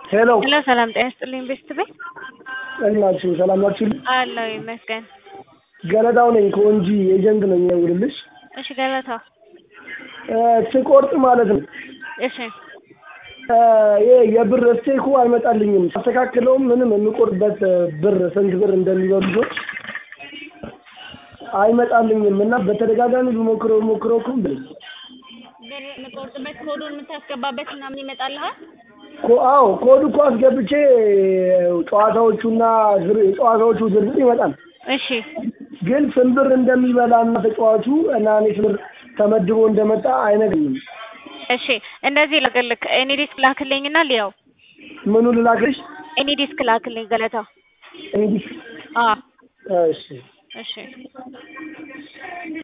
ሄሎ ሄሎ ሰላም ጤና ይስጥልኝ ቤስት ቤት ናችሁ? ሰላም ናችሁ? አለሁ ይመስገን። ገለታው ነኝ ከወንጂ ኤጀንት ነኝ የምደውልልሽ። እሺ ገለታ ስቆርጥ ማለት ነው እሺ ይሄ የብር ስቴኩ አይመጣልኝም። ሳስተካክለውም ምንም የምቆርበት ብር ስንት ብር እንደሚበሉ ሰዎች አይመጣልኝም እና በተደጋጋሚ ብሞክረው ሞክረው እኮ ብር ብር የምቆርጥበት ኮዱን የምታስገባበት ምናምን ይመጣልሃል? ኮ- አዎ ኮድ እኮ አስገብቼ ጨዋታዎቹና ዝር- የጨዋታዎቹ ዝርዝር ይመጣል። እሺ ግን ስንት ብር እንደሚበላ እና ተጫዋቹ እና እኔ ስንት ብር ተመድቦ እንደመጣ አይነግርኝም። እሺ እንደዚህ ልግልክ ኤኒ ዲስክ ላክልኝና ሊያው ምኑ ልላክልሽ? ኤኒ ዲስክ ላክልኝ ገለታ። እንግዲህ አ እሺ እሺ